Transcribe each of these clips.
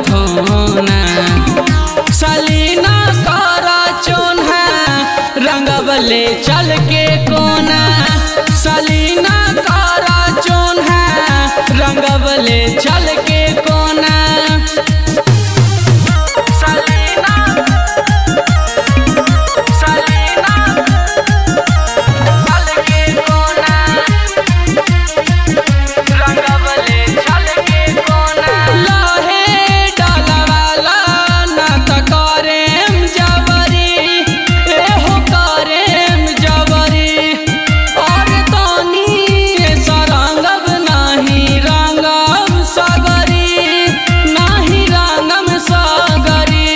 धोना सलीना करा चोन्हा रंगबले चल के कोना सलीना करा चोन्हा रंगबले चल के कोना सलीना सलीना चल के कोना रंगबले चल के कोना लहे डालवाला ना त करेम जबरी एहो करेम जबरी और तनी सरंगब नाही रंगम सगरी नाही रंगम सगरी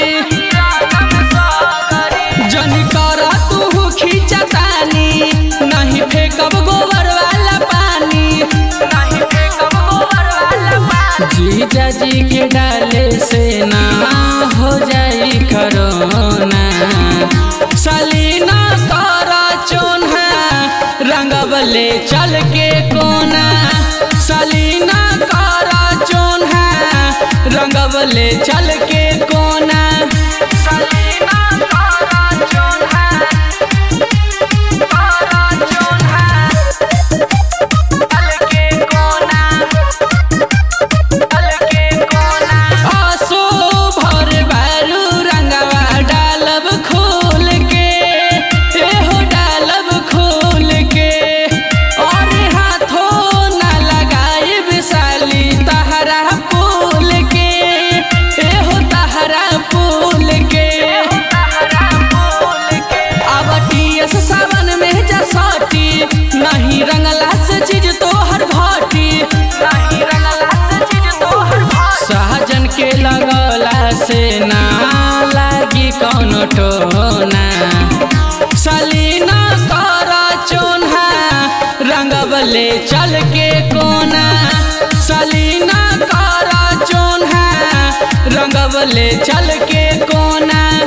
जन करा तू खींचतानी नहीं फेंकब गोबर वाला पानी नहीं फेंकब गोबर वाला पानी जीजा जी के डाले से ना हो जाई करोना सलीना करा चोन्हा रंगबले चल के कोना सलीना करा चोन्हा रंगबले चल के कोना सलीना करा चोन्हा करा चोन्हा चल के कोना चल के कोना आसो भर बारू रंगवा डालब खोल के एहो डालब खोल के और हाथों ना लगाए विशाली तहरा फूल के एहो तहरा फूल के अब टीएस सावन में जसाटी नहीं रंगला से चीज तोहर भाटी नहीं रंगला से चीज तोहर भाटी सहजन के लगला से ना लागी कौनो टोना सलीना करा चोन्हा रंगबले चल के कोना सलीना करा चोन्हा रंगबले चल के कोना